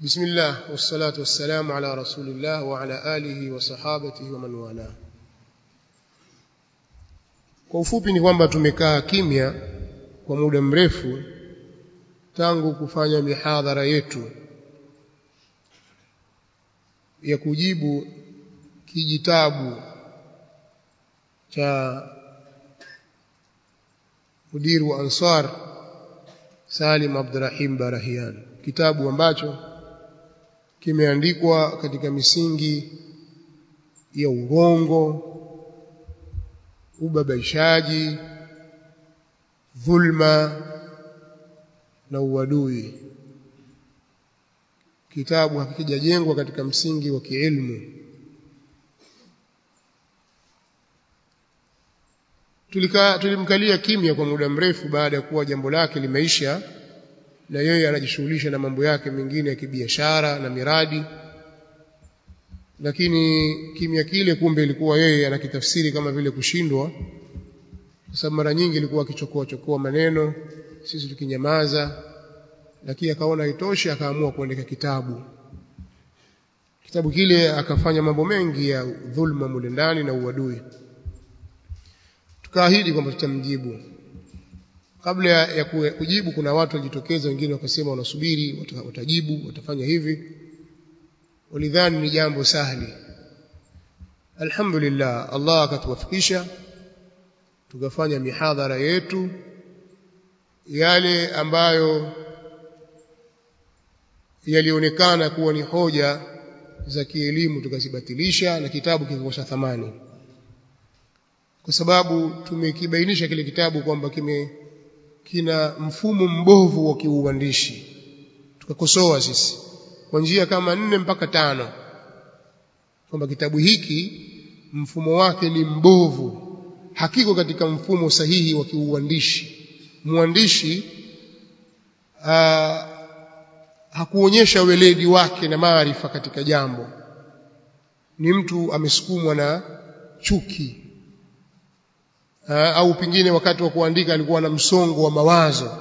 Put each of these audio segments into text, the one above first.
بسم الله والصلاة والسلام على رسول الله وعلى آله وصحابته ومن والاه kwa ufupi ni kwamba tumekaa kimya kwa muda mrefu tangu kufanya mihadhara yetu ya kujibu kijitabu cha mudiru wa Ansar Salim Abdurrahim Barahian kitabu ambacho kimeandikwa katika misingi ya urongo ubabaishaji dhulma na uadui kitabu hakikijajengwa katika msingi wa kiilmu tulika tulimkalia kimya kwa muda mrefu baada ya kuwa jambo lake limeisha na yeye anajishughulisha na mambo yake mengine ya kibiashara na miradi lakini kimya kile kumbe ilikuwa yeye anakitafsiri kama vile kushindwa kwa sababu mara nyingi ilikuwa akichokoa chokoa maneno sisi tukinyamaza lakini akaona haitoshi akaamua kuandika kitabu kitabu kile akafanya mambo mengi ya dhulma mule ndani na uadui tukaahidi kwamba tutamjibu kabla ya kujibu kuna watu walijitokeza wengine wakasema wanasubiri watajibu watafanya hivi walidhani ni jambo sahli alhamdulillah Allah akatuwafikisha tukafanya mihadhara yetu yale ambayo yalionekana kuwa ni hoja za kielimu tukazibatilisha na kitabu kikakosa thamani kwa sababu tumekibainisha kile kitabu kwamba kime kina mfumo mbovu wa kiuandishi tukakosoa sisi kwa njia kama nne mpaka tano kwamba kitabu hiki mfumo wake ni mbovu hakiko katika mfumo sahihi wa kiuandishi mwandishi hakuonyesha weledi wake na maarifa katika jambo ni mtu amesukumwa na chuki Aa, au pengine wakati wa kuandika alikuwa na msongo wa mawazo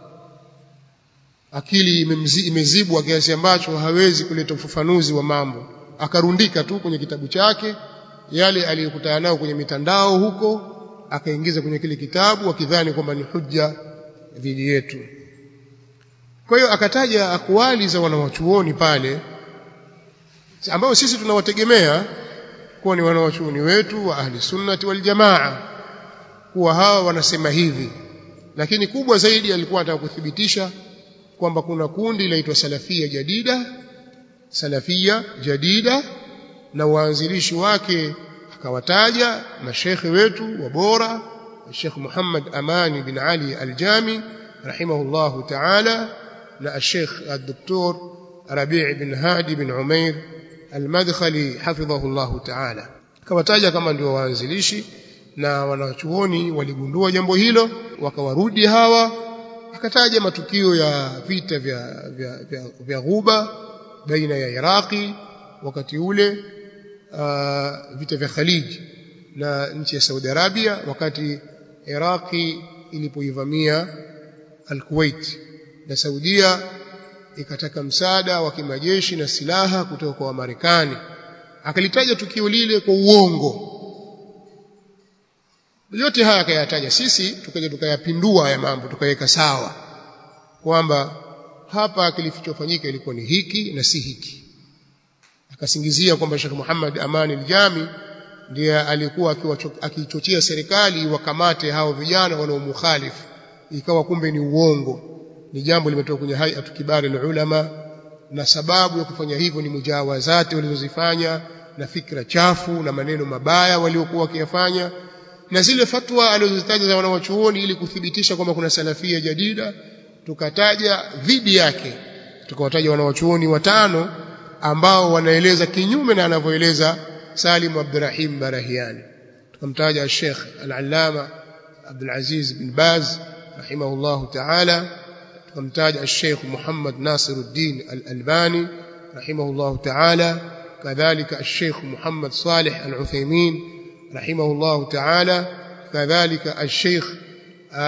akili imezibwa kiasi ambacho hawezi kuleta ufafanuzi wa mambo akarundika tu kwenye kitabu chake yale aliyokutana nayo kwenye mitandao huko akaingiza kwenye kile kitabu akidhani kwamba ni hujja dhidi yetu kwa hiyo akataja akwali za wanawachuoni pale ambao sisi tunawategemea kuwa ni wanawachuoni wetu wa ahli sunnati wal jamaa kuwa hawa wanasema hivi lakini kubwa zaidi alikuwa anataka kuthibitisha kwamba kuna kundi linaitwa salafia jadida salafia jadida na waanzilishi wake akawataja mashekhe wetu wa bora Sheikh Muhammad Amani bin Ali Al-Jami rahimahullahu ta'ala na Sheikh Al-Doktor Rabi' bin Hadi bin Umair Al-Madkhali hafidhahullahu ta'ala akawataja kama ndio waanzilishi na wanachuoni waligundua jambo hilo wakawarudi hawa akataja matukio ya vita vya vya, vya, vya ghuba baina ya Iraqi wakati ule uh, vita vya Khalij na nchi ya Saudi Arabia wakati Iraqi ilipoivamia Al-Kuwait na Saudia ikataka msaada wa kimajeshi na silaha kutoka kwa Wamarekani akalitaja tukio lile kwa uongo yote haya akayataja sisi tukaja tukayapindua haya mambo tukaweka sawa kwamba hapa kilichofanyika ilikuwa ni hiki na si hiki akasingizia kwamba Sheikh Muhammad Amani al-Jami ndiye alikuwa akichochea serikali wakamate hao vijana wanaomukhalifu ikawa kumbe ni uongo ni jambo limetoka kwenye hayatu kibari ulama na sababu ya kufanya hivyo ni mujawazati walizozifanya na fikra chafu na maneno mabaya waliokuwa wakiyafanya na zile fatwa alizozitaja za wanawachuoni ili kuthibitisha kwamba kuna salafia jadida tukataja dhidi yake tukawataja wanawachuoni watano ambao wanaeleza kinyume na anavyoeleza Salim Abdurrahim Barahiani tukamtaja Sheikh Al-Allama Abdul Aziz bin Baz rahimahullah ta'ala tukamtaja Sheikh Muhammad Nasiruddin Al-Albani rahimahullah ta'ala kadhalika Sheikh Muhammad Salih Al-Uthaymeen رحمه الله تعالى كذلك الشيخ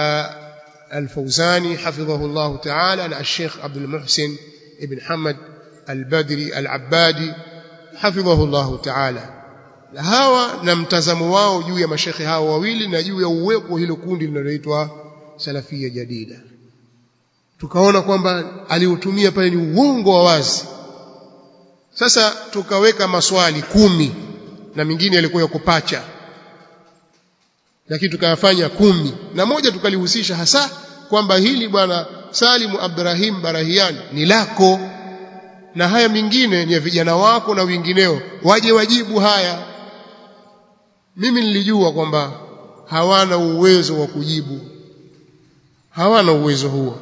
الفوزاني حفظه الله تعالى الشيخ عبد المحسن ابن حمد al-Badri al-Abbadi hafidhahu Allah ta'ala na hawa na mtazamo wao juu ya mashekhe hao wawili na juu ya uwepo hilo kundi linaloitwa salafia jadida tukaona kwamba aliutumia pale ni uongo wa wazi sasa tukaweka maswali kumi na mingine yalikuwa ya kupacha lakini tukayafanya kumi na moja tukalihusisha hasa kwamba hili bwana Salimu Abdurrahim Barahian ni lako na haya mingine ni ya vijana wako na wengineo waje wajibu haya mimi nilijua kwamba hawana uwezo wa kujibu hawana uwezo huo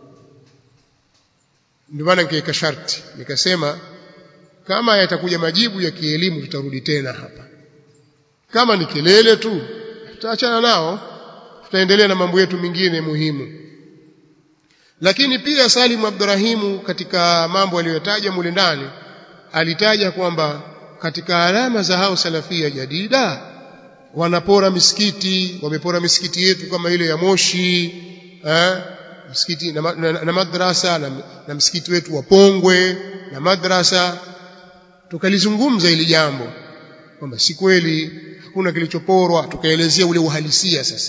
ndio maana nikaweka sharti nikasema kama yatakuja majibu ya kielimu tutarudi tena hapa kama ni kelele tu tutaachana nao tutaendelea na mambo yetu mengine muhimu lakini pia Salim Abdurahimu katika mambo aliyotaja mule ndani alitaja kwamba katika alama za hao salafia jadida wanapora misikiti wamepora misikiti yetu kama ile ya Moshi eh, msikiti na, na, na madrasa na, na msikiti wetu wa Pongwe na madrasa tukalizungumza hili jambo kwamba si kweli hakuna kilichoporwa tukaelezea ule uhalisia sasa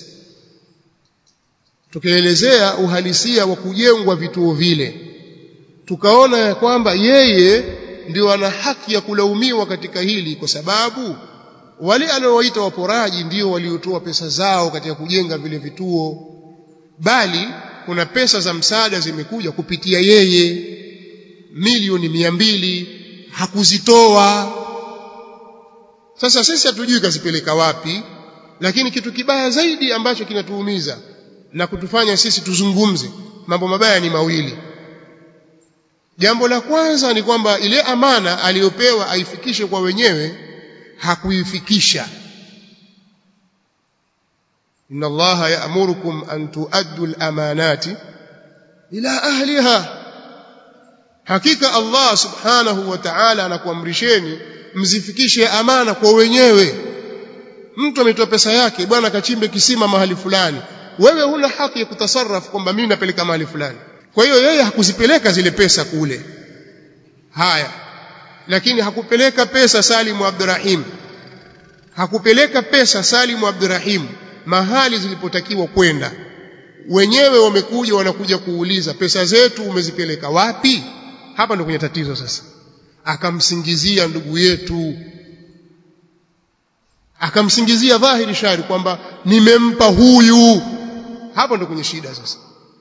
tukaelezea uhalisia wa kujengwa vituo vile tukaona ya kwamba yeye ndio ana haki ya kulaumiwa katika hili kwa sababu wale aliowaita waporaji ndio waliotoa pesa zao katika kujenga vile vituo bali kuna pesa za msaada zimekuja kupitia yeye milioni mia mbili hakuzitoa sasa sisi hatujui kazipeleka wapi lakini kitu kibaya zaidi ambacho kinatuumiza na kutufanya sisi tuzungumze mambo mabaya ni mawili jambo la kwanza ni kwamba ile amana aliyopewa aifikishe kwa wenyewe hakuifikisha inna allaha ya'murukum an tuaddu al-amanati ila ahliha hakika allah subhanahu wa ta'ala anakuamrisheni mzifikishe amana kwa wenyewe mtu ametoa pesa yake bwana kachimbe kisima mahali fulani wewe huna haki ya kutasarraf kwamba mimi napeleka mahali fulani kwa hiyo yeye hakuzipeleka zile pesa kule haya lakini hakupeleka pesa Salimu Abdurrahim hakupeleka pesa Salimu Abdurrahim mahali zilipotakiwa kwenda wenyewe wamekuja wanakuja kuuliza pesa zetu umezipeleka wapi hapa ndio kwenye tatizo sasa akamsingizia ndugu yetu akamsingizia dhahiri shari kwamba nimempa huyu hapo ndo kwenye shida sasa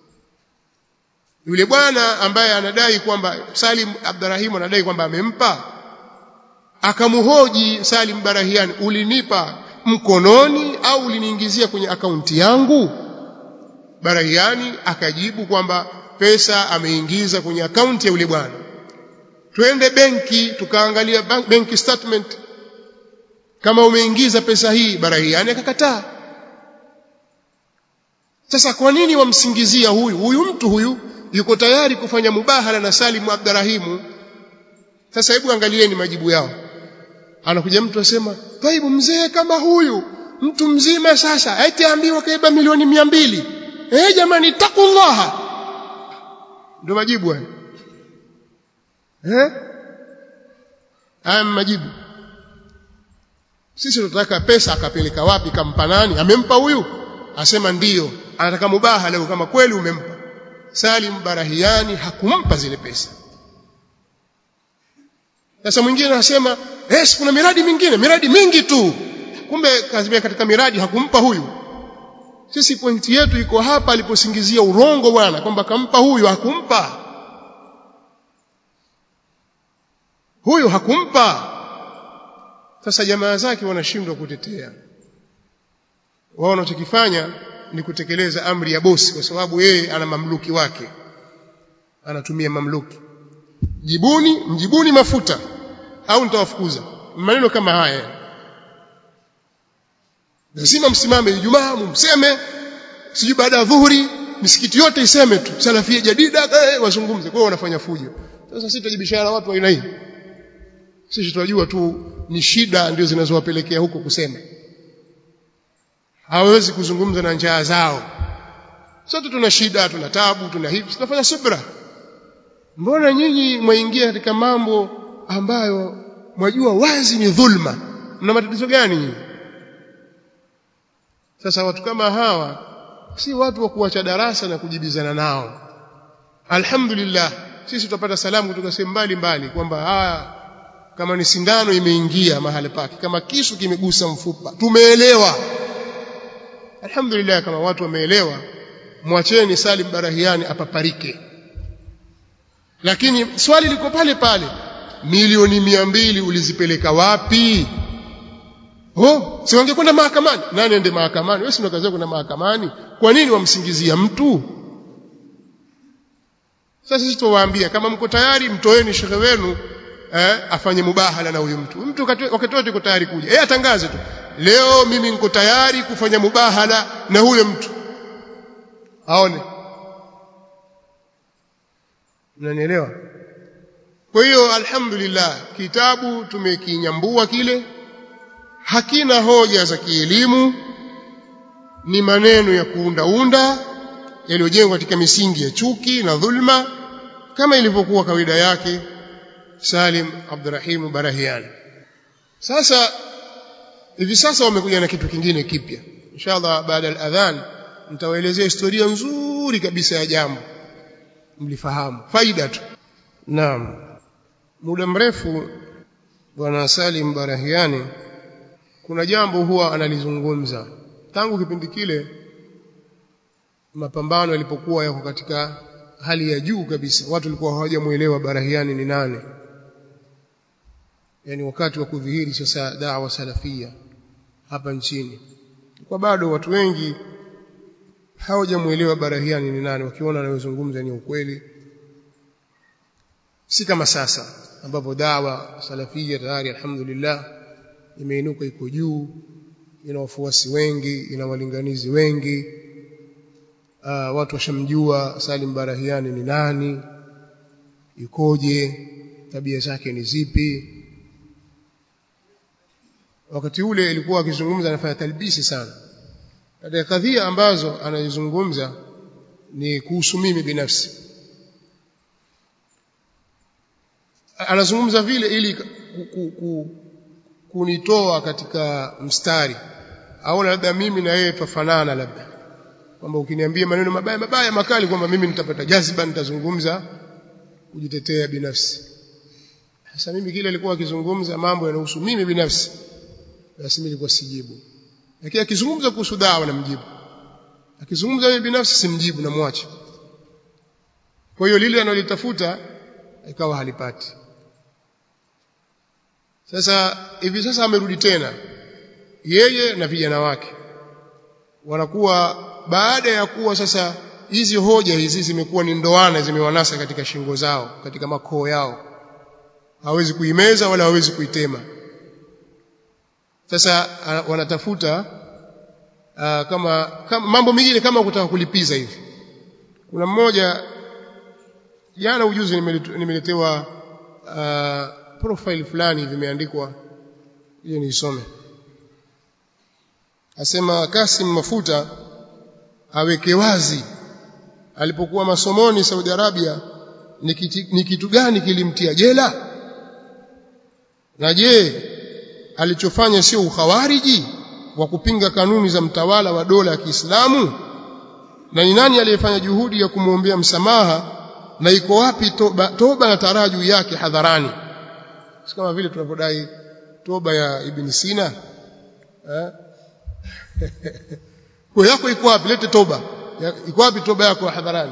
yule bwana ambaye anadai kwamba Salim Abdurrahim anadai kwamba amempa akamhoji Salim Barahian ulinipa mkononi au uliniingizia kwenye akaunti yangu Barahiani akajibu kwamba pesa ameingiza kwenye akaunti ya yule bwana twende benki tukaangalia benki statement kama umeingiza pesa hii Barahiani akakataa sasa kwa nini wamsingizia huyu huyu mtu huyu yuko tayari kufanya mubahala na Salimu Abdurahimu sasa hebu angalieni majibu yao anakuja mtu asema taibu mzee kama huyu mtu mzima sasa eti ambiwa kaiba milioni mia mbili eh jamani takullaha ndio majibu hayo eh haya majibu sisi tunataka pesa akapeleka wapi kampa nani amempa huyu asema ndiyo anataka mubaha leo kama kweli umempa Salim Barahiani hakumpa zile pesa sasa mwingine anasema eh kuna miradi mingine miradi mingi tu kumbe kazimia katika miradi hakumpa huyu sisi pointi yetu iko hapa aliposingizia urongo bwana kwamba kampa huyu hakumpa huyu hakumpa sasa jamaa zake wanashindwa kutetea wao wanachokifanya ni kutekeleza amri ya bosi kwa sababu yeye ana mamluki wake anatumia mamluki jibuni mjibuni mafuta au nitawafukuza maneno kama haya lazima msimame Ijumaa mumseme sijui baada ya dhuhuri misikiti yote iseme tu salafia jadida eh, wazungumze kwa wanafanya fujo sasa sisi tutajibishana na watu wa aina hii sisi tunajua tu ni shida ndio zinazowapelekea huko kusema hawezi kuzungumza na njaa zao sote tuna shida tuna tabu tuna hivi tunafanya subra mbona nyinyi mwaingia katika mambo ambayo mwajua wazi ni dhulma mna matatizo gani nyinyi sasa watu kama hawa si watu wa kuacha darasa na kujibizana nao alhamdulillah sisi tutapata salamu kutoka sehemu mbalimbali kwamba haya kama ni sindano imeingia mahali pake kama kisu kimegusa mfupa tumeelewa alhamdulillah kama watu wameelewa mwacheni Salim Barahiani apaparike lakini swali liko pale pale milioni mia mbili ulizipeleka wapi oh si wangekwenda mahakamani nani ende mahakamani wewe si unakazia kwenda mahakamani kwa nini wamsingizia mtu sasa sisi tuwaambia kama mko tayari mtoeni shekhe wenu eh, afanye mubahala na huyu mtu mtu wakati wote yuko tayari kuja yeye atangaze tu leo mimi niko tayari kufanya mubahala na huyo mtu aone mnanielewa kwa hiyo alhamdulillah kitabu tumekinyambua kile hakina hoja za kielimu ni maneno ya kuundaunda yaliyojengwa katika misingi ya chuki na dhulma kama ilivyokuwa kawaida yake Salim Abdurrahim Barahian sasa hivi sasa wamekuja na kitu kingine kipya inshallah baada ya adhan nitawaelezea historia nzuri kabisa ya jambo mlifahamu faida tu naam muda mrefu bwana Salim Barahiani kuna jambo huwa analizungumza tangu kipindi kile mapambano yalipokuwa yako katika hali ya juu kabisa watu walikuwa hawajamuelewa Barahiani ni nani yani wakati wa kudhihiri sasa dawa salafia hapa nchini kwa bado watu wengi hawajamuelewa Barahiani ni nani wakiona anayozungumza ni ukweli si kama sasa ambapo dawa salafia tayari alhamdulillah imeinuka iko juu ina wafuasi wengi ina walinganizi wengi uh, watu washamjua Salim Barahiani ni nani ikoje tabia zake ni zipi wakati ule ilikuwa akizungumza anafanya talbisi sana katika kadhia ambazo anazungumza ni kuhusu mimi binafsi anazungumza vile ili ku, ku, ku, kunitoa katika mstari au labda mimi na yeye tufanana labda kwamba ukiniambia maneno mabaya mabaya makali kwamba mimi nitapata jaziba nitazungumza kujitetea binafsi sasa mimi kile alikuwa akizungumza mambo yanahusu mimi binafsi basi mimi nilikuwa sijibu lakini akizungumza kuhusu dawa namjibu akizungumza mimi binafsi simjibu namwacha kwa hiyo lile analitafuta ikawa halipati sasa hivi sasa amerudi tena yeye na vijana wake wanakuwa baada ya kuwa sasa hizi hoja hizi zimekuwa ni ndoana zimewanasa katika shingo zao katika makoo yao hawezi kuimeza wala hawezi kuitema sasa uh, wanatafuta uh, kama, kama mambo mengine kama kutaka kulipiza hivi kuna mmoja jana ujuzi nimeletewa uh, profile fulani vimeandikwa hiyo niisome asema Kasim Mafuta aweke wazi alipokuwa masomoni Saudi Arabia ni kitu, ni kitu gani kilimtia jela na je alichofanya sio ukhawariji wa kupinga kanuni za mtawala wa dola ya Kiislamu na ni nani aliyefanya juhudi ya kumwombea msamaha na iko wapi toba, toba na taraju yake hadharani si kama vile tunavyodai toba ya Ibn Sina eh? kwa yako iko wapi lete toba iko wapi toba yako hadharani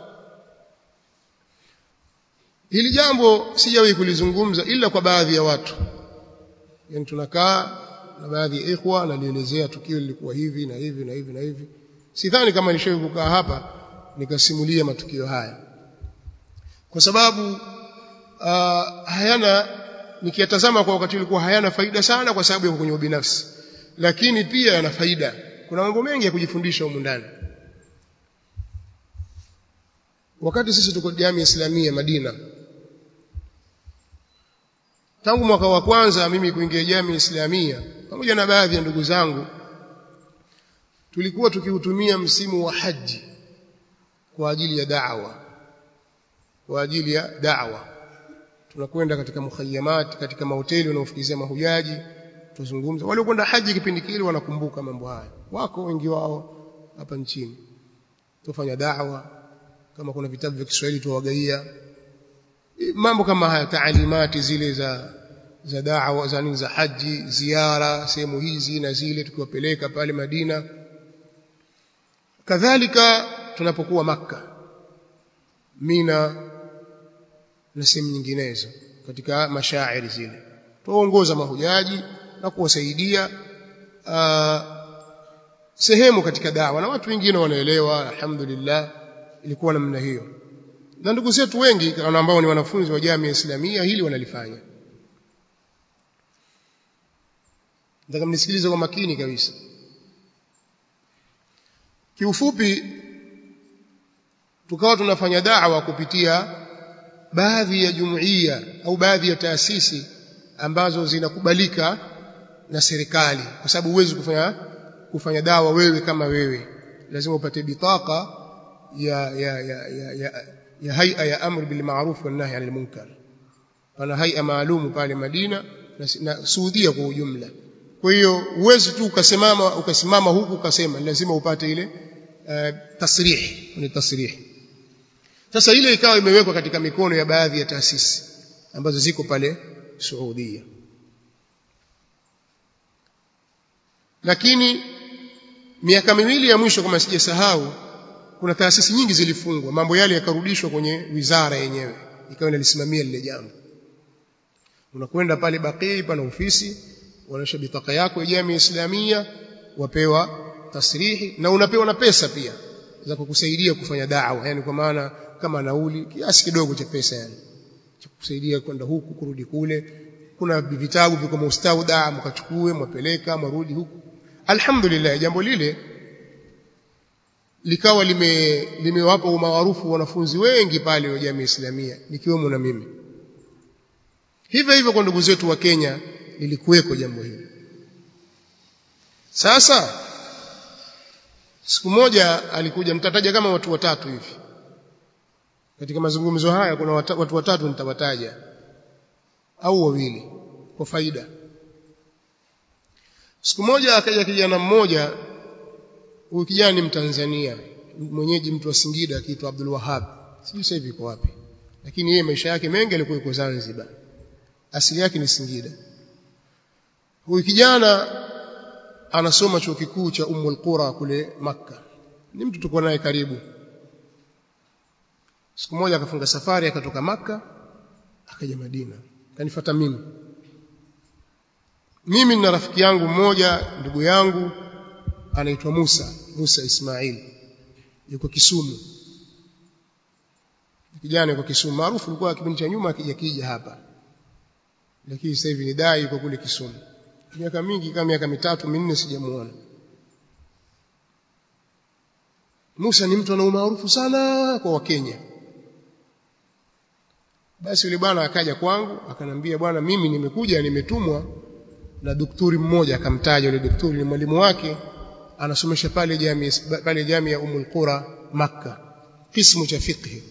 hili jambo sijawahi kulizungumza ila kwa baadhi ya watu yani tunakaa na baadhi ya ikhwa nalielezea tukio lilikuwa hivi na hivi na hivi na hivi sidhani kama nishawahi kukaa hapa nikasimulia matukio haya kwa sababu uh, hayana nikiyatazama kwa wakati ulikuwa hayana faida sana kwa sababu ya kwenye ubinafsi lakini pia yana faida kuna mambo mengi ya kujifundisha humu ndani wakati sisi tuko jamii islamia Madina tangu mwaka wa kwanza mimi kuingia jamii islamia pamoja na baadhi ya ndugu zangu tulikuwa tukiutumia msimu wa haji kwa ajili ya da'wa kwa ajili ya da'wa tunakwenda katika mukhayamat katika mahoteli wanaofikizia mahujaji tuzungumza wale kwenda haji kipindi kile wanakumbuka mambo haya wako wengi wao hapa nchini tufanya da'wa kama kuna vitabu vya Kiswahili tuwagaia mambo kama haya taalimati zile za za da'wa za nini za haji ziara sehemu hizi na zile tukiwapeleka pale Madina kadhalika tunapokuwa maka Mina na sehemu nyinginezo katika mashairi zile tuongoza mahujaji na kuwasaidia sehemu katika dawa na watu wengine wanaelewa alhamdulillah ilikuwa namna hiyo na ndugu zetu wengi ambao ni wanafunzi wa jamii islamia hili wanalifanya nataka mnisikilize kwa makini kabisa kiufupi tukawa tunafanya da'wa kupitia baadhi ya jumuiya au baadhi ya taasisi ambazo zinakubalika na serikali kwa sababu huwezi kufanya kufanya dawa wewe kama wewe lazima upate bitaka ya ya ya ya, ya, ya haia ya amr bil ma'ruf wal nahy 'anil munkar pana haia maalumu pale Madina na, na Saudia kwa ujumla kwa hiyo huwezi tu ukasimama ukasimama huku ukasema lazima upate ile uh, tasrih ni tasrih sasa ile ikawa imewekwa katika mikono ya baadhi ya taasisi ambazo ziko pale Saudia lakini miaka miwili ya mwisho kama sijasahau kuna taasisi nyingi zilifungwa mambo yale yakarudishwa kwenye wizara yenyewe ikawa inalisimamia lile jambo unakwenda pale Baqi pana ofisi wanaisha bitaka yako ya jamii islamia wapewa tasrihi na unapewa na pesa pia za kukusaidia kufanya da'wa yani kwa maana kama nauli kiasi kidogo cha pesa yani cha kukusaidia kwenda huku kurudi kule kuna vitabu viko mustauda mkachukue mwapeleka mwarudi huku alhamdulillah jambo lile likawa lime limewapa umaarufu wanafunzi wengi pale wa jamii islamia nikiwemo na mimi hivyo hivyo kwa ndugu zetu wa Kenya lilikuweko jambo hili sasa siku moja alikuja mtataja kama watu watatu hivi katika mazungumzo haya kuna wata, watu watatu nitawataja au wawili kwa faida siku moja akaja kijana mmoja huyu kijana ni mtanzania mwenyeji mtu wa Singida akiitwa Abdul Wahab sijui sasa hivi yuko wapi lakini yeye maisha yake mengi alikuwa yuko Zanzibar asili yake ni Singida huyu kijana anasoma chuo kikuu cha Ummul Qura kule Makka ni mtu tuko naye karibu siku moja akafunga safari akatoka Makka akaja Madina kanifuata mimi mimi na rafiki yangu mmoja ndugu yangu anaitwa Musa Musa Ismail yuko Kisumu kijana yuko Kisumu maarufu alikuwa kipindi cha nyuma akija kija hapa lakini sasa hivi ni dai yuko kule Kisumu miaka mingi kama miaka mitatu minne sijamuona Musa ni mtu ana umaarufu sana kwa Wakenya basi yule bwana akaja kwangu akanambia bwana mimi nimekuja nimetumwa na daktari mmoja akamtaja yule daktari ni mwalimu wake anasomesha pale jamii pale jamii ya Umul Qura Makka kismu cha fiqh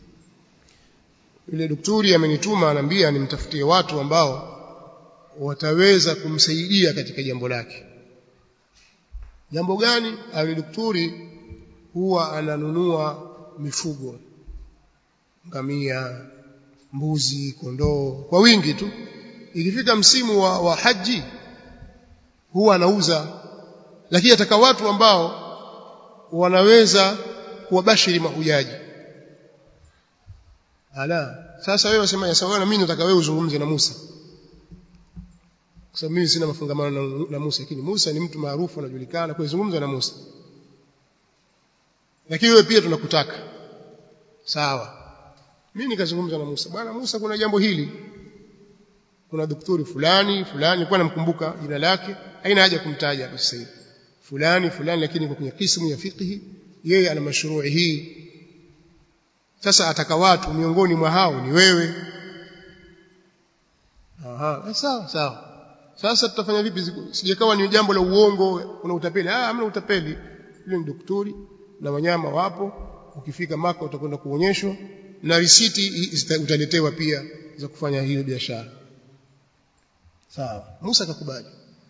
yule daktari amenituma anambia nimtafutie watu ambao wataweza kumsaidia katika jambo lake jambo gani yule daktari huwa ananunua mifugo ngamia mbuzi kondoo kwa wingi tu ikifika msimu wa, wa haji huwa anauza lakini ataka watu ambao wanaweza kuwabashiri mahujaji ala sasa wewe unasema ya sawa na mimi nataka wewe uzungumze na Musa kwa sababu mimi sina mafungamano na, na Musa lakini Musa ni mtu maarufu anajulikana kwa zungumza na Musa lakini wewe pia tunakutaka sawa mimi nikazungumza na Musa bwana Musa kuna jambo hili kuna daktari fulani fulani nilikuwa namkumbuka jina lake haina haja kumtaja hapa sasa hivi fulani fulani lakini kwa kwenye kismu ya fiqh yeye ana mashrui hii sasa ataka watu miongoni mwa hao ni wewe aha sawa sawa sasa tutafanya vipi sijakawa ni jambo la uongo kuna utapeli ah hamna utapeli yule ni daktari na wanyama wapo ukifika maka utakwenda kuonyeshwa na risiti utaletewa pia za kufanya hiyo biashara sawa Musa akakubali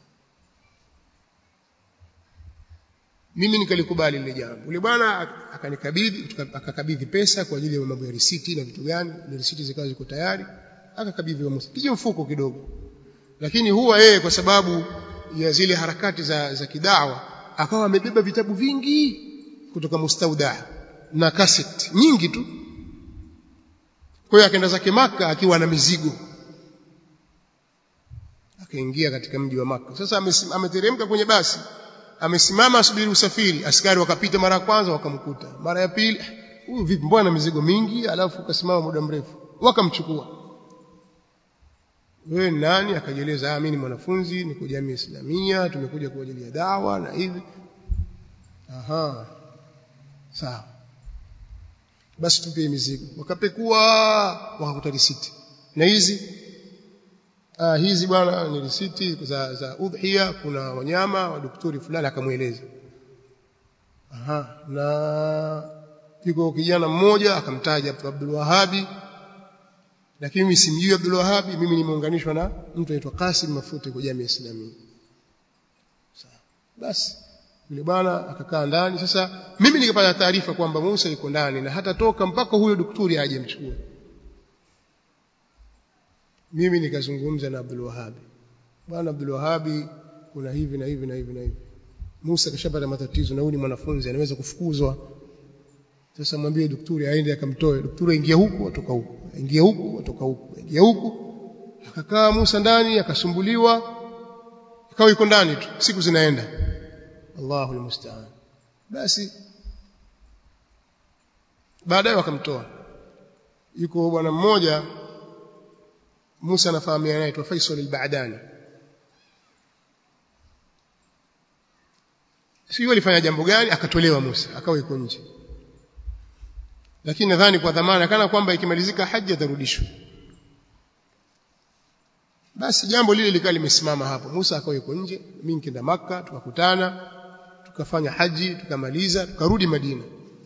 mimi nikalikubali lile jambo yule bwana akanikabidhi akakabidhi pesa kwa ajili ya mambo ya risiti na vitu gani ile risiti zikawa ziko tayari akakabidhi wa Musa kije mfuko kidogo lakini huwa yeye kwa sababu ya zile harakati za za kidawa akawa amebeba vitabu vingi kutoka mustauda na cassette nyingi tu kwa hiyo akaenda zake maka akiwa na mizigo akaingia katika mji wa maka sasa ameteremka kwenye basi amesimama asubiri usafiri askari wakapita mara ya kwanza wakamkuta mara ya pili huyu vipi mbona mizigo mingi alafu kasimama muda mrefu wakamchukua wewe nani akajieleza mimi ni mwanafunzi niko jamii islamia tumekuja kwa ajili ya dawa na hivi aha sawa basi tupe mizigo wakapekua wakakuta risiti na hizi ah, hizi bwana ni risiti za za udhiya kuna wanyama wa daktari fulani akamweleza aha na yuko kijana mmoja akamtaja Abdul Wahabi lakini mimi simjui Abdul Wahabi mimi nimeunganishwa na mtu anaitwa Qasim Mafute kwa jamii Islamia sawa basi yule bwana akakaa ndani sasa mimi nikapata taarifa kwamba Musa yuko ndani na hata toka mpaka huyo daktari aje mchukue mimi nikazungumza na Abdul Wahabi bwana Abdul Wahabi kuna hivi na hivi na hivi na hivi Musa kashapata matatizo na huyu ni mwanafunzi anaweza kufukuzwa sasa mwambie daktari aende akamtoe daktari aingia huku atoka huku aingia huku atoka huku aingia huku akakaa Musa ndani akasumbuliwa ikawa yuko ndani tu siku zinaenda Allahu almusta'an basi baadaye wakamtoa yuko bwana mmoja Musa anafahamiana naye Faisal al-Ba'dani sio alifanya jambo gani akatolewa Musa akawa yuko nje lakini nadhani kwa dhamana kana kwamba ikimalizika haji atarudishwa basi jambo lile likawa limesimama hapo Musa akawa yuko nje mimi nikaenda maka tukakutana tukafanya haji tukamaliza tukarudi Madina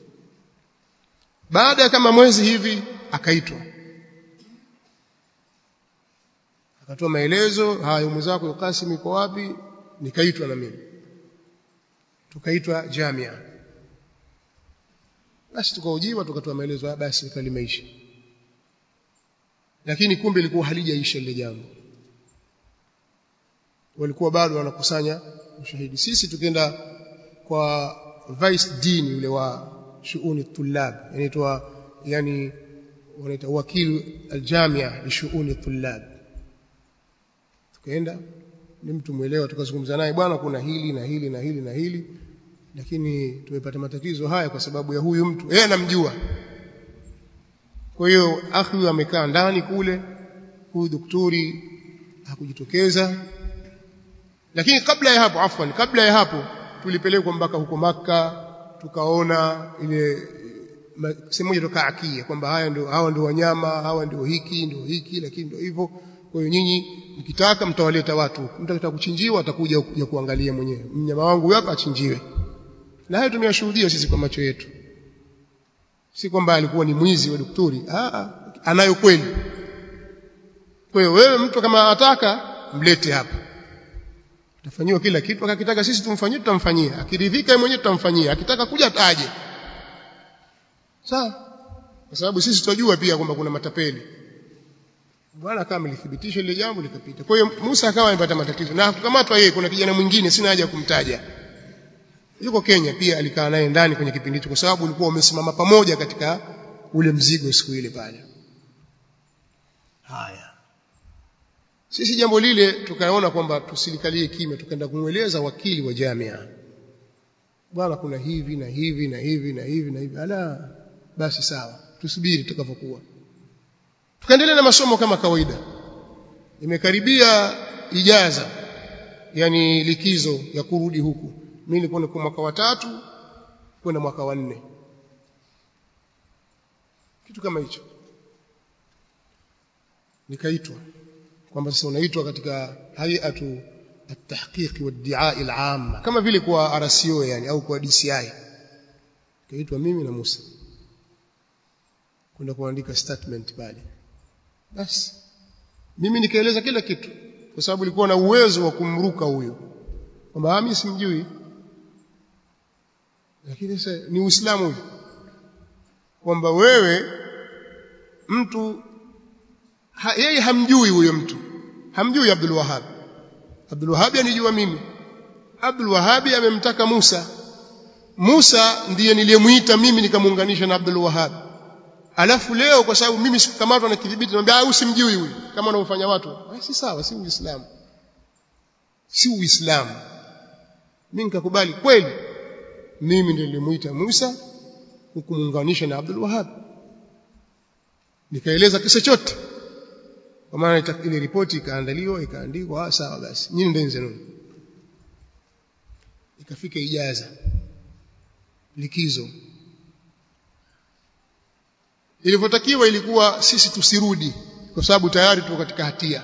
baada ya kama mwezi hivi akaitwa akatoa maelezo haya umu zako Qasim iko wapi nikaitwa na mimi tukaitwa jamia basi tukaujiwa tukatoa maelezo basi ikawa limeisha lakini kumbe ilikuwa halijaisha lile jambo walikuwa bado wanakusanya ushahidi sisi tukienda kwa vice dean yule wa shuuni tulab inaitwa yani wanaita wakili aljamia li shuuni tulab tukaenda ni mtu mwelewa tukazungumza naye bwana kuna hili na hili na hili na hili lakini tumepata matatizo haya kwa sababu ya huyu mtu yeye anamjua kwa hiyo akhi amekaa ndani kule huyu daktari hakujitokeza lakini kabla ya hapo afwan kabla ya hapo tulipelekwa mpaka huko maka tukaona ile sehemu moja toka akia kwamba haya ndio hawa ndio wanyama hawa ndio hiki ndio hiki lakini ndio hivyo kwa hiyo nyinyi mkitaka mtawaleta watu mtu akitaka kuchinjiwa atakuja kuja kuangalia mwenyewe mnyama wangu hapa achinjiwe na hayo tumeyashuhudia sisi kwa macho yetu si kwamba alikuwa ni mwizi wa daktari ah anayo kweli kwa hiyo wewe mtu kama anataka mlete hapa tafanyiwa kila kitu akakitaka sisi tumfanyie tutamfanyia akiridhika yeye mwenyewe tutamfanyia akitaka kuja ataje sawa kwa sababu sisi tunajua pia kwamba kuna matapeli bwana kama ilithibitisha ile jambo likapita kwa hiyo Musa akawa amepata matatizo na kukamatwa yeye kuna kijana mwingine sina haja ya kumtaja yuko Kenya pia alikaa naye ndani kwenye kipindi hicho kwa sababu ulikuwa umesimama pamoja katika ule mzigo siku ile pale haya sisi jambo lile tukaona kwamba tusilikalie kimya tukaenda kumweleza wakili wa jamia bwana kuna hivi na hivi na hivi na hivi na hivi ala basi sawa tusubiri tutakavyokuwa tukaendelea na masomo kama kawaida imekaribia ijaza yani likizo ya kurudi huku mimi nilikuwa niko mwaka wa tatu kwenda mwaka wa nne kitu kama hicho nikaitwa kwamba sasa unaitwa katika hayatu at-tahqiq wa ad-di'a al-'amma kama vile kwa RCO yani au kwa DCI kaitwa mimi na Musa kwenda kuandika statement pale basi mimi nikaeleza kila kitu kwa sababu nilikuwa na uwezo wa kumruka huyo kwamba mimi simjui lakini sasa ni uislamu hivi kwamba wewe mtu ha, yeye hamjui huyo mtu hamjui Abdul Wahhab Abdul Wahhab anijua mimi Abdul Wahhab amemtaka Musa Musa ndiye niliyemuita mimi nikamuunganisha na Abdul Wahhab alafu leo kwa sababu mimi sikukamatwa na kidhibiti naambia au simjui huyu kama wanaofanya watu si sawa si uislamu si uislamu mimi nikakubali kweli mimi ndiye nilimuita Musa kumuunganisha na Abdul Wahhab nikaeleza kisa chote kwa maana ile ripoti ikaandaliwa ikaandikwa sawa basi nyinyi ndeni zenu ikafika ijaza likizo ilivyotakiwa ilikuwa sisi tusirudi kwa sababu tayari tuko katika hatia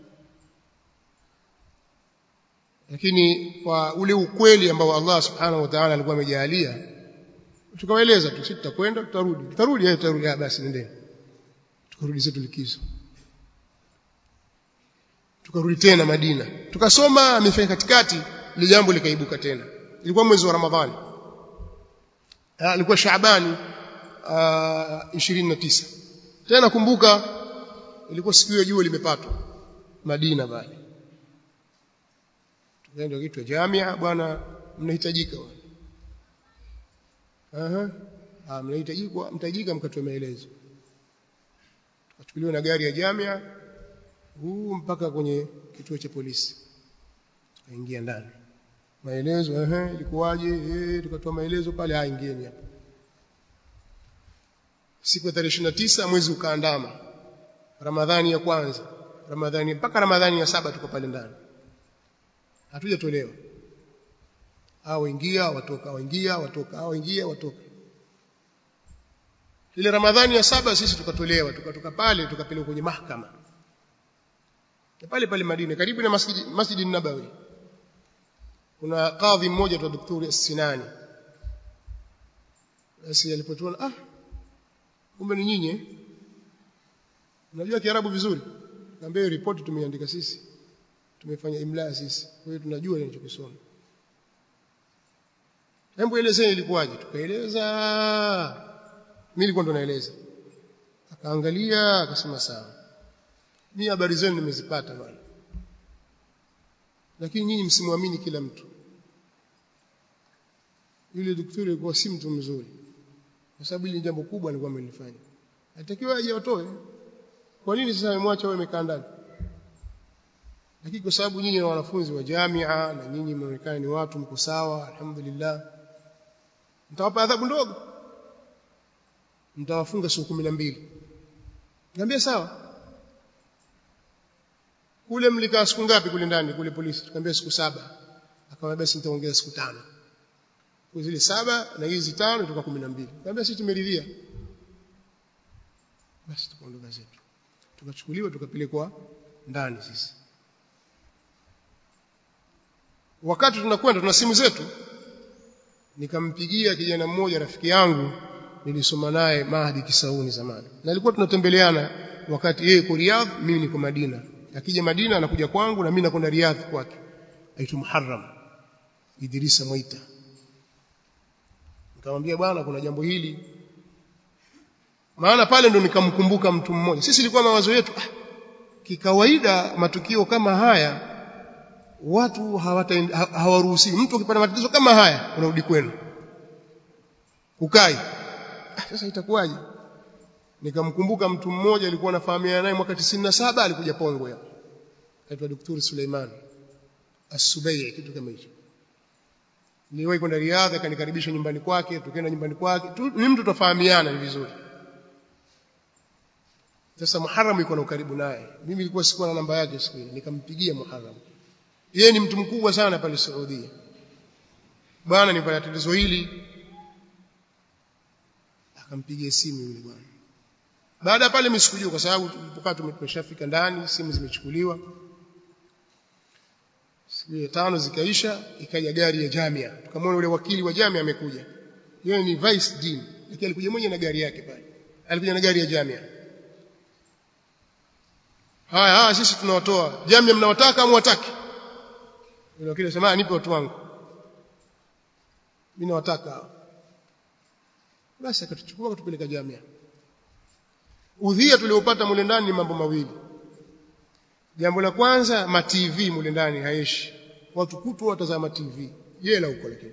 lakini kwa ule ukweli ambao Allah subhanahu wa ta'ala alikuwa amejalia tukawaeleza tu sisi tutakwenda tutarudi tutarudi yeye tutarudi basi nendeni tukarudi zetu likizo tukarudi tena Madina tukasoma amefanya katikati ile jambo likaibuka tena ilikuwa mwezi wa Ramadhani ilikuwa Shaabani uh, 29 tena kumbuka ilikuwa siku hiyo jua limepatwa Madina bali tukaenda kitu jamia bwana mnahitajika aha ah mnahitajika mtajika mkatoa maelezo tukachukuliwa na gari ya jamia huu mpaka kwenye kituo cha polisi tukaingia ndani maelezo ehe ilikuwaje eh tukatoa maelezo pale ah ingieni hapa siku ya tarehe 29 mwezi ukaandama ramadhani ya kwanza ramadhani mpaka ramadhani ya saba tuko pale ndani hatujatolewa hao ingia watoka hao ingia watoka hao ingia watoka ile ramadhani ya saba sisi tukatolewa tukatoka pale tukapelekwa kwenye mahakama pale pale Madina karibu na masjidi masjidi Nabawi kuna kadhi mmoja tu daktari Sinani basi alipotuona ah kumbe ni nyinyi unajua kiarabu vizuri niambia hiyo ripoti tumeiandika sisi tumefanya imla sisi kwa hiyo tunajua ninachokisoma hebu elezeni ilikuwaje tukaeleza mimi nilikuwa ndo naeleza akaangalia akasema sawa mimi habari zenu nimezipata bwana lakini nyinyi msimwamini kila mtu yule daktari alikuwa si mtu mzuri kwa sababu hili jambo kubwa alikuwa amelifanya alitakiwa aje watoe kwa nini sasa amemwacha wewe umekaa ndani lakini kwa sababu nyinyi ni wanafunzi wa jamia na nyinyi mnaonekana ni watu mko sawa alhamdulillah mtawapa adhabu ndogo mtawafunga siku 12 niambia sawa kule mlikaa siku ngapi kule ndani kule polisi tukamwambia siku saba akamwambia basi nitaongeza siku tano kwa zile saba na hizi tano tuka 12 nikamwambia sisi tumeridhia basi tukaondoka zetu tukachukuliwa tukapelekwa ndani sisi wakati tunakwenda tuna simu zetu nikampigia kijana mmoja rafiki yangu nilisoma naye Mahdi Kisauni zamani na alikuwa tunatembeleana wakati yeye yuko Riyadh mimi niko Madina akija Madina anakuja kwangu na mimi nakwenda Riyadh kwake aitwa Muharram Idrisa Moita nikamwambia bwana kuna jambo hili maana pale ndo nikamkumbuka mtu mmoja sisi ilikuwa mawazo yetu ah, kikawaida matukio kama haya watu hawaruhusi mtu ukipata matatizo kama haya unarudi kwenu ukai ah, sasa itakuwaje nikamkumbuka mtu mmoja alikuwa anafahamiana naye mwaka 97 alikuja Pongwe hapo aitwa Daktari Suleiman As-Subai kitu kama hicho niliwahi kwenda Riyadh akanikaribisha nyumbani kwake tukaenda nyumbani kwake tu, ni mtu tofahamiana ni vizuri sasa Muharram yuko na ukaribu naye mimi nilikuwa sikuwa na namba yake siku ile nikampigia Muharram yeye ni mtu mkubwa sana pale Saudi bwana nipata tatizo hili akampigia simu yule bwana baada ya pale mimi sikujua kwa sababu tulipokaa tumeshafika ndani simu zimechukuliwa siku ya tano zikaisha ikaja gari ya Jamia tukamwona yule wakili wa Jamia amekuja yeye ni vice dean lakini alikuja mmoja na gari yake pale alikuja na gari ya jamia haya haya sisi tunawatoa jamia mnawataka au mwataki yule wakili sema nipe watu wangu mimi nawataka basi akatuchukua akatupeleka jamia udhia tuliopata mule ndani ni mambo mawili jambo la kwanza ma TV mule ndani haishi watu kutwa watazama TV jela huko lakini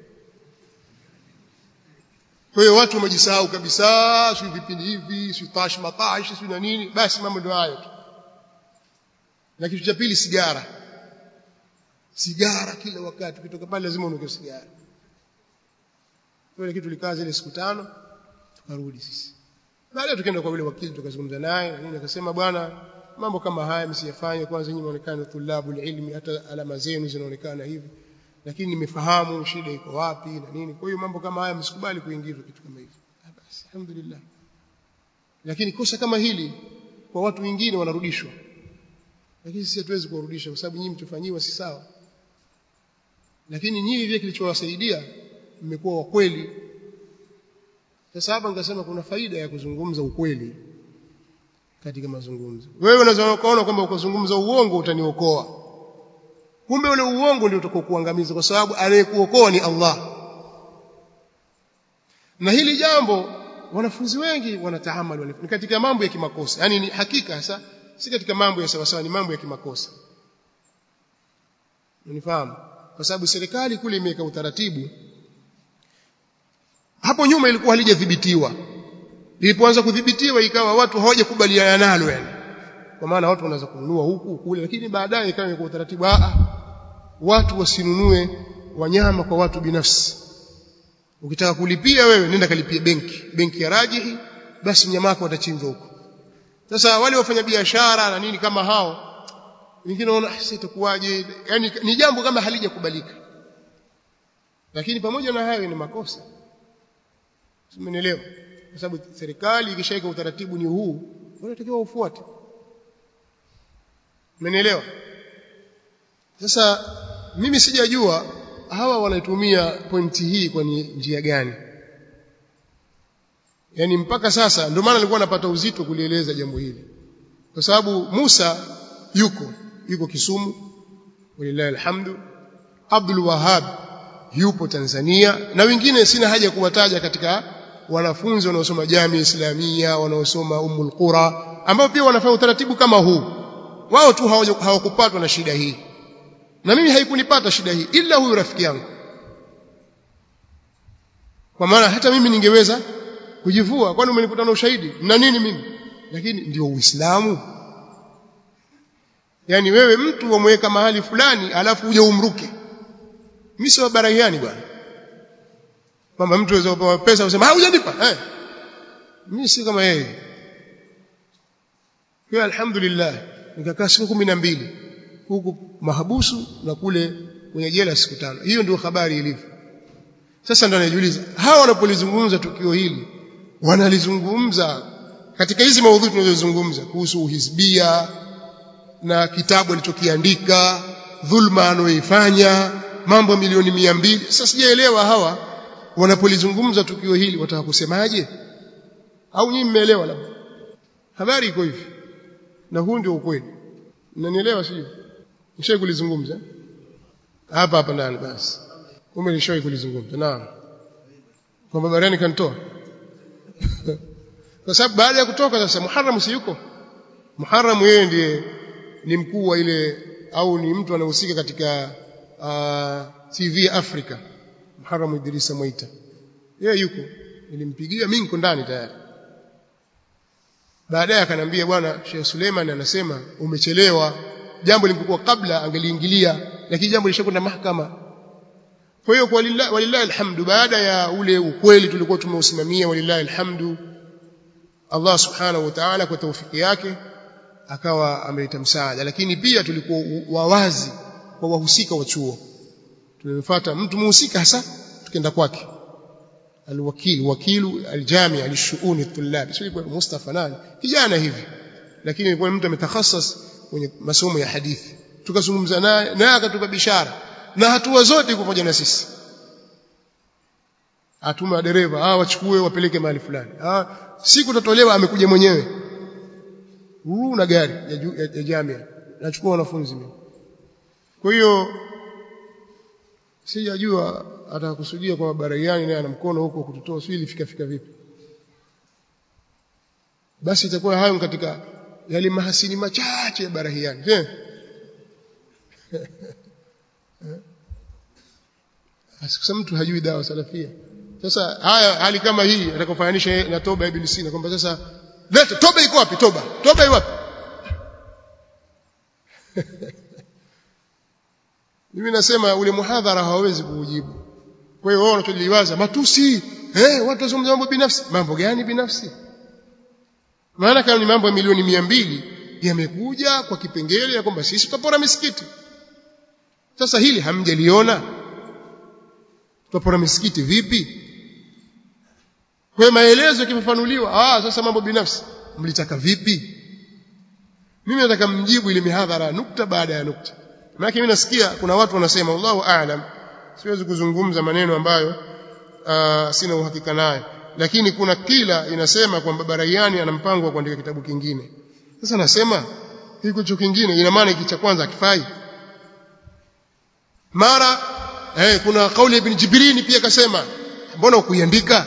kwa hiyo watu wamejisahau kabisa si vipindi hivi si tash matash si na nini basi mambo ndio hayo tu na kitu cha pili sigara sigara kila wakati ukitoka pale lazima unuke sigara kwa kitu tulikaa zile siku tano tukarudi sisi baadaye tukaenda kwa yule wakili tukazungumza naye na nini akasema bwana mambo kama haya msiyafanye kwanza nyinyi muonekane thulabu ilmi hata alama zenu zinaonekana hivi lakini nimefahamu shida iko wapi na nini kwa hiyo mambo kama haya msikubali kuingizwa kitu kama hivi basi alhamdulillah lakini kosa kama hili kwa watu wengine wanarudishwa lakini sisi hatuwezi kuwarudisha kwa sababu nyinyi mchofanyiwa si sawa lakini nyinyi vile kilichowasaidia mmekuwa wa kweli sasa hapa nikasema kuna faida ya kuzungumza ukweli katika mazungumzo wewe unaweza kuona kwamba ukazungumza uongo utaniokoa kumbe ule uongo ndio utakokuangamiza kwa sababu anayekuokoa ni Allah na hili jambo wanafunzi wengi wanataamali ni katika mambo ya kimakosa yani ni hakika sasa si katika mambo ya sawasawa ni mambo ya kimakosa unifahamu kwa sababu serikali kule imeweka utaratibu hapo nyuma ilikuwa halijadhibitiwa lilipoanza kudhibitiwa ikawa watu hawajakubaliana nalo yani kwa maana watu wanaweza kununua huku kule lakini baadaye ikawa kwa utaratibu a watu wasinunue wanyama kwa watu binafsi ukitaka kulipia wewe nenda kalipie benki benki ya rajihi basi mnyama wako atachinjwa huko sasa wale wafanya biashara na nini kama hao wengine wanaona sasa itakuwaje yani ni jambo kama halijakubalika lakini pamoja na hayo ni makosa Simenielewa? Kwa sababu serikali ikishaweka utaratibu ni huu, unatakiwa ufuate. Umenielewa? Sasa mimi sijajua hawa wanaitumia pointi hii kwa njia gani. Yaani mpaka sasa ndio maana nilikuwa napata uzito kulieleza jambo hili. Kwa sababu Musa yuko yuko Kisumu walillahi alhamdu Abdul Wahab yupo Tanzania na wengine sina haja kuwataja katika wanafunzi wanaosoma jamii islamia wanaosoma umul qura ambao pia wanafanya utaratibu kama huu wao tu hawakupatwa na shida hii na mimi haikunipata shida hii ila huyu rafiki yangu kwa maana hata mimi ningeweza kujivua kwani umenikuta na ushahidi na nini mimi lakini ndio uislamu yani wewe mtu wamweka mahali fulani alafu uje umruke mimi sio barahiani bwana kwamba mtu aweza kupewa pesa usema hujanipa eh mimi si kama yeye kwa alhamdulillah nikakaa siku 12 huku mahabusu na kule kwenye jela siku tano hiyo ndio habari ilivyo sasa ndo najiuliza hawa wanapolizungumza tukio hili wanalizungumza katika hizi maudhui tunazozungumza kuhusu uhizbia na kitabu alichokiandika dhulma anayoifanya mambo milioni mia mbili sasa sijaelewa hawa wanapolizungumza tukio hili wataka kusemaje au nyinyi mmeelewa labda habari iko hivi na huu ndio ukweli mnanielewa sio nishawahi kulizungumza hapa hapa ndani basi kumbe nishawahi kulizungumza naam kwamba bariani kanitoa kwa sababu baada ya kutoka sasa Muharram si yuko Muharram yeye ndiye ni mkuu wa ile au ni mtu anahusika katika uh, TV Africa Muharram Idrisa Moita yeye yuko nilimpigia mimi niko ndani tayari baadaye akaniambia bwana Sheikh Suleiman anasema umechelewa jambo lilipokuwa kabla angeliingilia lakini jambo lishakwenda mahakama kwa hiyo kwa walillahi, walillahi alhamdu baada ya ule ukweli tulikuwa tumeusimamia walillahi alhamdu Allah subhanahu wa ta'ala kwa taufiki yake akawa ameleta msaada lakini pia tulikuwa wawazi kwa wahusika wa chuo tulimfuata mtu muhusika hasa tukaenda kwake alwakil wakilu aljami alishuuni tulab sio kwa Mustafa nani kijana hivi lakini ilikuwa mtu ametakhassas kwenye masomo ya hadithi tukazungumza naye naye akatupa bishara na hatua zote pamoja na sisi atuma dereva ah wachukue wapeleke mahali fulani ah siku utatolewa amekuja mwenyewe huu na gari ya, ju, ya, ya jamia nachukua wanafunzi mimi kwa hiyo sijajua atakusudia kwa baraiani naye ana mkono huko kututoa sio ilifika fika vipi basi itakuwa hayo katika yale mahasini machache ya barahiani je Asikusa mtu hajui dawa salafia. Sasa haya hali kama hii atakofananisha na toba ibn Sina kwamba sasa leta toba iko wapi toba? Toba iko wapi? Mimi nasema ule muhadhara hawawezi kuujibu. Kwa hiyo wao wanacholiwaza matusi, eh watu wazungumza mambo binafsi. Mambo gani binafsi? Maana kama ni mambo ya milioni mia mbili yamekuja kwa kipengele ya kwamba sisi tutapora misikiti. Sasa hili hamjaliona? tutapora misikiti vipi kwa maelezo yakifafanuliwa ah sasa mambo binafsi mlitaka vipi mimi nataka mjibu ile mihadhara nukta baada ya nukta maana mimi nasikia kuna watu wanasema wallahu aalam siwezi kuzungumza maneno ambayo uh, sina uhakika nayo lakini kuna kila inasema kwamba Baraiani ana mpango wa kuandika kitabu kingine sasa nasema hiko hicho kingine ina maana hiki cha kwanza akifai mara eh kuna kauli ibn Jibrini pia kasema mbona ukuiandika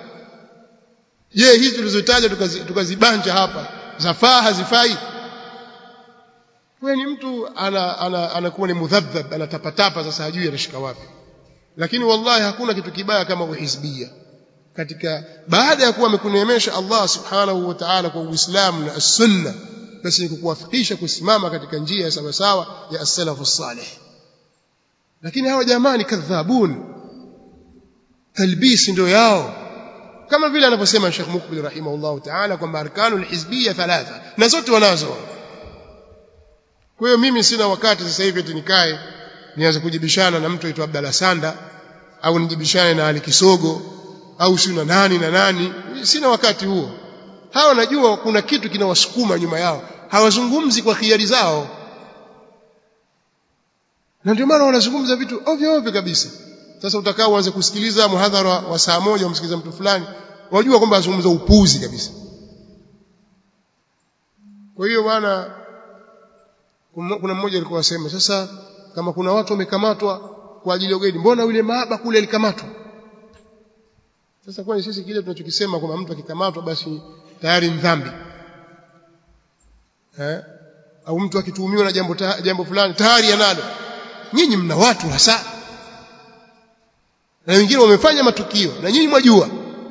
je hizi tulizotaja tukazibanja tukazi hapa zafaa hazifai wewe ni mtu ana anakuwa ana, ana ni mudhabdhab anatapatapa sasa hajui anashika wapi lakini wallahi hakuna kitu kibaya kama uhizbia katika baada ya kuwa amekuneemesha Allah subhanahu wa ta'ala kwa Uislamu na as-sunna basi ni kukuwafikisha kusimama katika njia ya sawa sawa ya as-salafu salih lakini hawa jamaa ni kadhabun talbisi ndio yao kama vile anavyosema Sheikh Mukbil rahimahullah ta'ala kwamba arkanul hizbiyya thalatha na zote wanazo kwa hiyo mimi sina wakati sasa hivi eti nikae nianze kujibishana na mtu aitwa Abdalla Sanda au nijibishane na Ali Kisogo au si na nani na nani sina wakati huo hawa najua kuna kitu kinawasukuma nyuma yao hawazungumzi kwa khiari zao na ndio maana wanazungumza vitu ovyo ovyo kabisa sasa utakaa uanze kusikiliza muhadhara wa saa moja umsikiliza mtu fulani wajua kwamba azungumza upuzi kabisa kwa hiyo bwana kuna mmoja alikuwa asema sasa kama kuna watu wamekamatwa kwa ajili ya ugaidi mbona yule maaba kule alikamatwa sasa kwani sisi kile tunachokisema kwamba mtu akikamatwa basi tayari ni dhambi eh au mtu akituhumiwa na jambo ta, jambo fulani tayari analo nyinyi mna watu hasa na wengine wamefanya matukio na nyinyi mwajua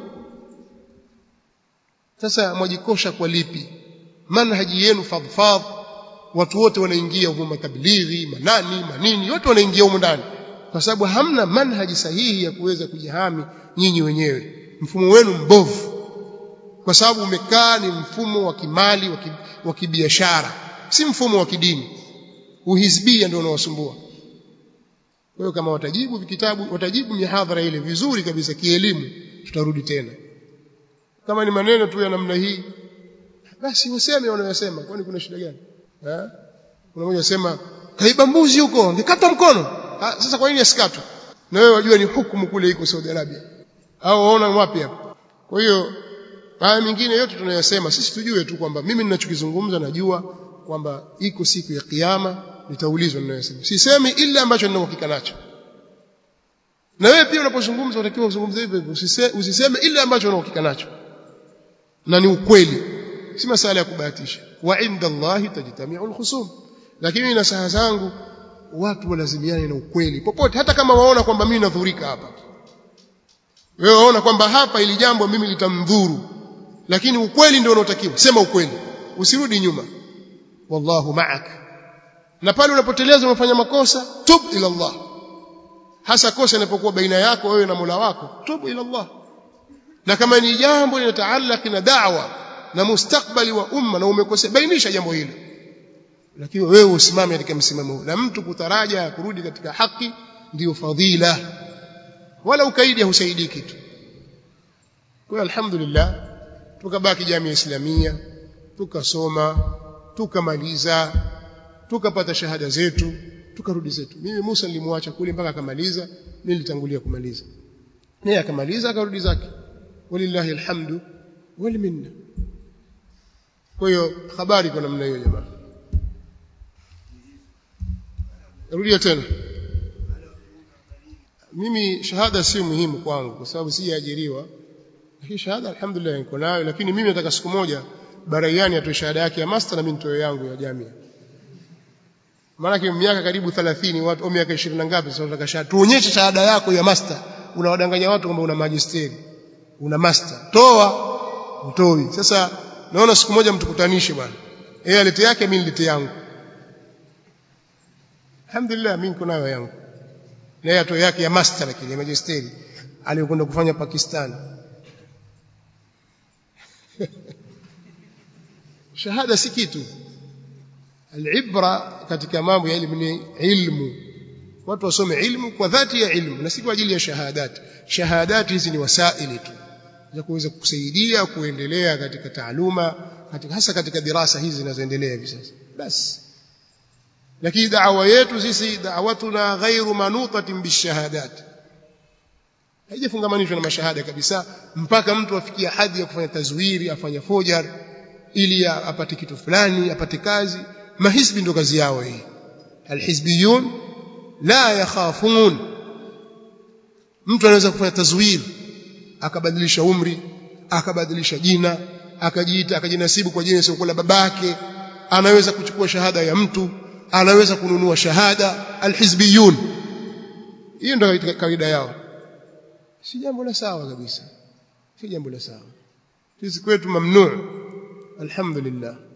sasa mwajikosha kwa lipi manhaji yenu fadhfadh watu wote wanaingia huko matablighi manani manini wote wanaingia huko ndani kwa sababu hamna manhaji sahihi ya kuweza kujihami nyinyi wenyewe mfumo wenu mbovu kwa sababu umekaa ni mfumo wa kimali wa kibiashara si mfumo wa kidini uhizbia ndio unawasumbua kwa hiyo kama watajibu vitabu watajibu mihadhara ile vizuri kabisa kielimu tutarudi tena kama ni maneno tu ya namna hii basi useme wanayosema kwani kuna shida gani eh kuna mmoja sema kaiba mbuzi huko angekata mkono ha, sasa kwa nini asikatwe na wewe wajua ni hukumu kule iko Saudi Arabia au waona wapi hapa kwa hiyo haya mingine yote tunayosema sisi tujue tu kwamba mimi ninachokizungumza najua kwamba iko siku ya kiyama nitaulizwa ninayosema sisemi ila ambacho nina uhakika nacho na wewe pia unapozungumza unatakiwa uzungumze hivyo usiseme ila ambacho una uhakika nacho na ni ukweli si masala ya kubahatisha wa inda Allahi tajtami'u al-khusum lakini na saha zangu watu walazimiane na ukweli popote hata kama waona kwamba mimi nadhurika hapa wewe waona kwamba hapa ili jambo mimi litamdhuru lakini ukweli ndio unaotakiwa sema ukweli usirudi nyuma wallahu ma'ak na pale unapoteleza unafanya makosa tub ila Allah hasa kosa linapokuwa baina yako wewe na Mola wako tub ila Allah na kama ni jambo linataallaki na da'wa na mustakbali wa umma na umekosea bainisha jambo hilo lakini wewe usimame katika msimamo huu na mtu kutaraja kurudi katika haki ndiyo fadhila wala ukaidi hausaidii kitu kwa alhamdulillah tukabaki jamii islamia tukasoma tukamaliza tukapata shahada zetu tukarudi zetu mimi Musa nilimwacha kule mpaka akamaliza mimi nilitangulia kumaliza naye akamaliza akarudi zake walillahi alhamdu wal minna kwa hiyo habari kwa namna hiyo jamaa rudia tena mimi shahada si muhimu kwangu kwa sababu sijaajiriwa lakini shahada alhamdulillah niko nayo lakini mimi nataka siku moja Baraiani atoe shahada yake ya master na mimi nitoe yangu ya jamia maana miaka karibu 30 watu au miaka 20 na ngapi sasa nataka shahada tuonyeshe shahada yako ya master unawadanganya watu kwamba una magisteri una master toa utoi sasa naona siku moja mtukutanishe bwana yeye alete yake mimi nilete yangu alhamdulillah mimi niko nayo yangu na yeye atoe yake ya master lakini ya magisteri aliyokwenda kufanya Pakistan shahada si kitu alibra katika mambo ya elimu ni ilmu watu wasome ilmu kwa dhati ya ilmu na si kwa ajili ya shahadat shahadat hizi ni wasaili tu za kuweza kusaidia kuendelea katika taaluma katika hasa katika dirasa hizi zinazoendelea hivi sasa basi lakini da'wa yetu sisi da'watuna ghairu manutatin bishahadat haijafungamanishwa na mashahada kabisa mpaka mtu afikia hadhi ya kufanya tazwiri afanye fojar ili apate kitu fulani apate kazi mahisbi ndo kazi yao hii alhizbiyun la yakhafun mtu anaweza kufanya tazwiri akabadilisha umri akabadilisha jina akajiita akajinasibu kwa jina sio la babake anaweza kuchukua shahada ya mtu anaweza kununua shahada alhizbiyun hiyo ndio kawaida yao si jambo la sawa kabisa si jambo la sawa sisi kwetu mamnuu alhamdulillah